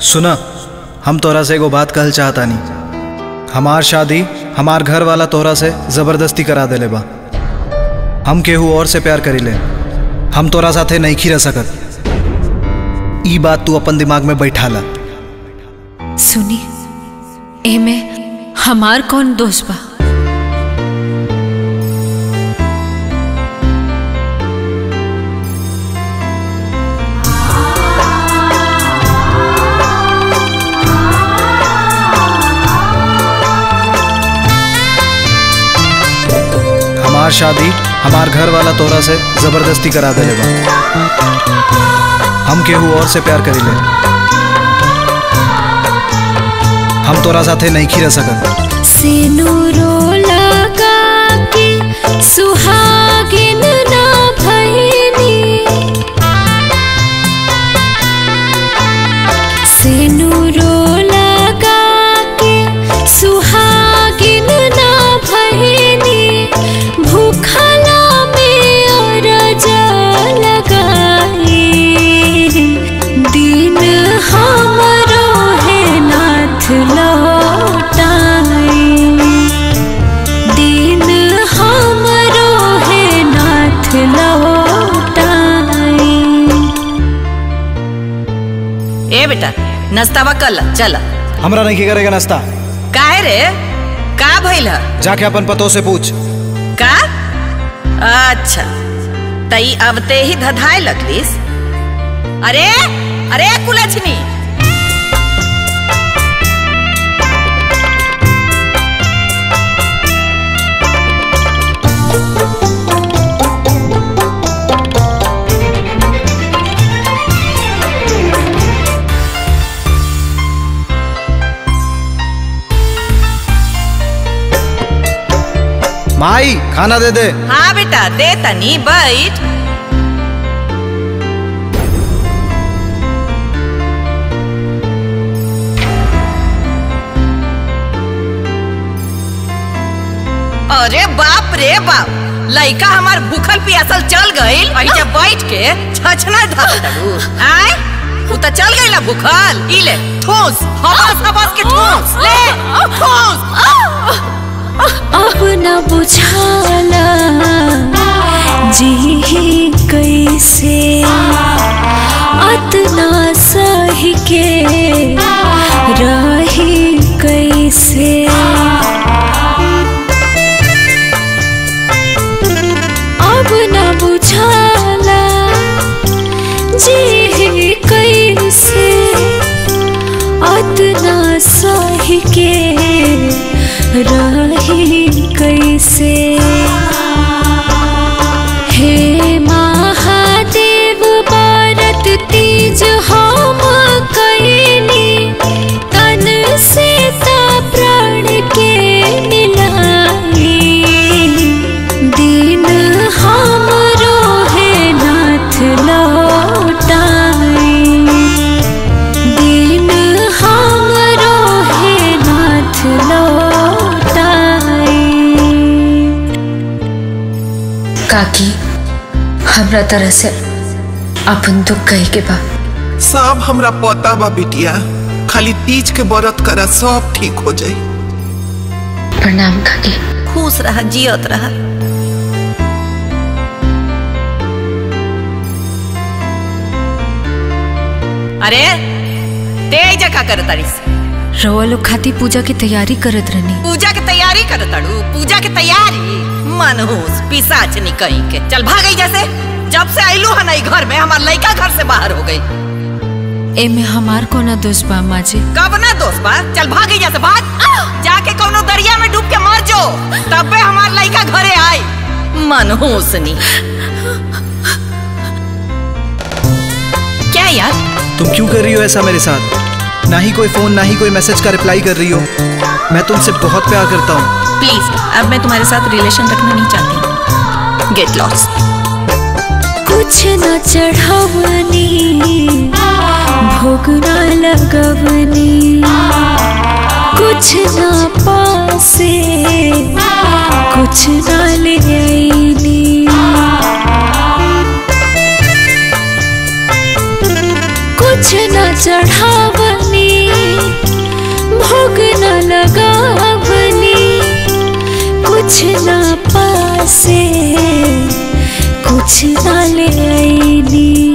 सुना हम तोरा से एगो बात कहल चाहता नहीं हमार शादी हमार घर वाला तोरा से जबरदस्ती करा देले बा हम केहू और से प्यार करी ले हम तोरा साथे नहीं खी रह सकत ई बात तू अपन दिमाग में बैठा ला सुनी एमे हमार कौन दोष बा हमार शादी हमार घर वाला तोरा से जबरदस्ती करा देले बा हम केहू और से प्यार करी ले हम तोरा साथे नहीं खी रह सकत सिनुरो लगा के सुहागिन ना भइनी सिनुरो लगा के सुहागिन ना भइनी भूखला में अरज लगाई दिन हमरो है नाथ लौटाई दिन हमरो है नाथ लौटाई ए बेटा नाश्तावा कल चल हमरा नहीं की करेगा नाश्ता काहे रे का भइल ह जाके अपन पतों से पूछ का अच्छा तई अब ते ही धधाए लगलिस अरे अरे कुलछनी माई खाना दे दे हाँ बेटा दे तनी बैठ अरे बाप रे बाप लइका हमार भूखल पियासल चल गईल अही जब बैठ के छछना धरतड़ू आय उ त चल गईला भूखल ई ले ठोस हवास हवास के ठोस ले ठोस अब न बुझाला जी कैसे अतना सही के रही कैसे अब न बुझाला जी कैसे अतना सही के रही कैसे हे महादेव भारत तीज हम कैनी तन से ता प्राण के मिलाई दिन हमरो है नाथ लौटाई दिन हमरो है नाथ लौटाई काकी हमरा तरह से अपन दुख कहे के बा सब हमरा पता बा बिटिया खाली तीज के व्रत करा सब ठीक हो जाई प्रणाम काकी खुश रह जियत रह अरे तेज का कर तारीस रवा लोग खाती पूजा की तैयारी करत रहनी पूजा के तैयारी कर तड़ू पूजा के तैयारी मनहूस पिसाच कहीं के चल भाग जैसे जब से आइलू है नई घर में हमार लड़का घर से बाहर हो गई एमे हमार कोना दोष बा माँ जी कब ना दोस्त बा चल भाग जैसे भाग जाके कौनो दरिया में डूब के मर जो तबे हमार लड़का घरे आई मनहूसनी क्या यार तुम क्यों कर रही हो ऐसा मेरे साथ ना ही कोई फोन ना ही कोई मैसेज का रिप्लाई कर रही हो मैं तुमसे बहुत प्यार करता हूँ प्लीज अब मैं तुम्हारे साथ रिलेशन रखना नहीं चाहती गेट लॉस्ट कुछ न चढ़ावनी भोग न लगवनी कुछ न पासे कुछ न ले आईनी कुछ न चढ़ावनी पासे कुछ ना ले आईनी